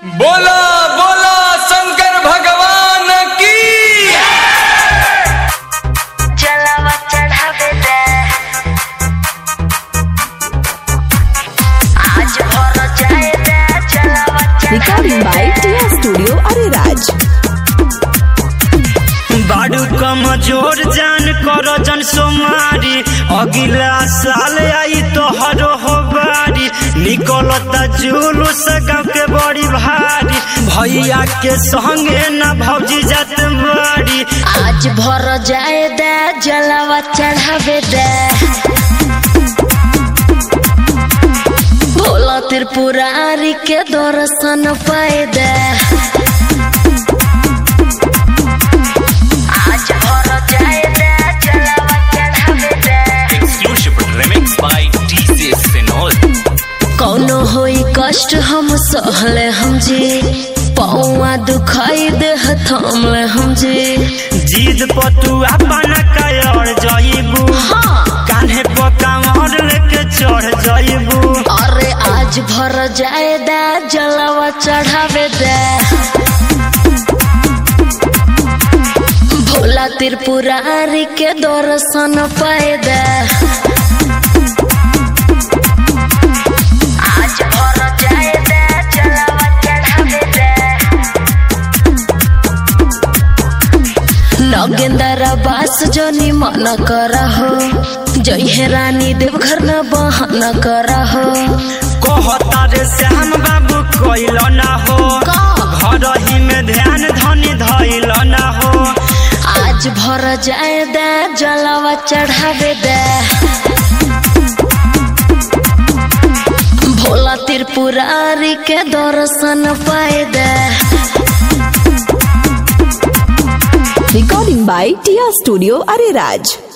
बोला बोला शंकर भगवान की जलावा चढ़ावे दे आज भर जाए दे जलावा Recording by Tia Studio Ariraj. बाड़ू कमजोर जान कर जन सोमारी अगिला साल आई तोहरो हो बारी निकलता जुलूस गाँव के बड़ी भारी भैया के संगे न भौजी जात बाड़ी आज भर जाए दे जलावा चढ़ावे दे भोला त्रिपुरारी के दर्शन पाए दे आज भर जाए दे जलावा चढ़ावे दे exclusive remix by DJ Senol कौनो होई कष्ट हम सहले हम जी पौआ दुखाई देह थमले हम जी जीद पतुआ बना कर जईबू कान्हे पकामर लेके चढ़ जईबू अरे आज भर जाए दे जलावा चढ़ावे दे भोला त्रिपुरारी के दर्शन पाए दे आज भर जाए दे जलावा चढ़ावे दे नगेंदर बास जोनी मन करहो जय रानी देवघर न बहन करहो कहता रे श्याम बाबू कोइल ना हो घर ही में ध्यान धनी धैल ना हो आज भर जाए दे जलावा चढ़ावे दे भोला त्रिपुरारी के दर्शन पाए दे Recording by Tia Studio Ariraj.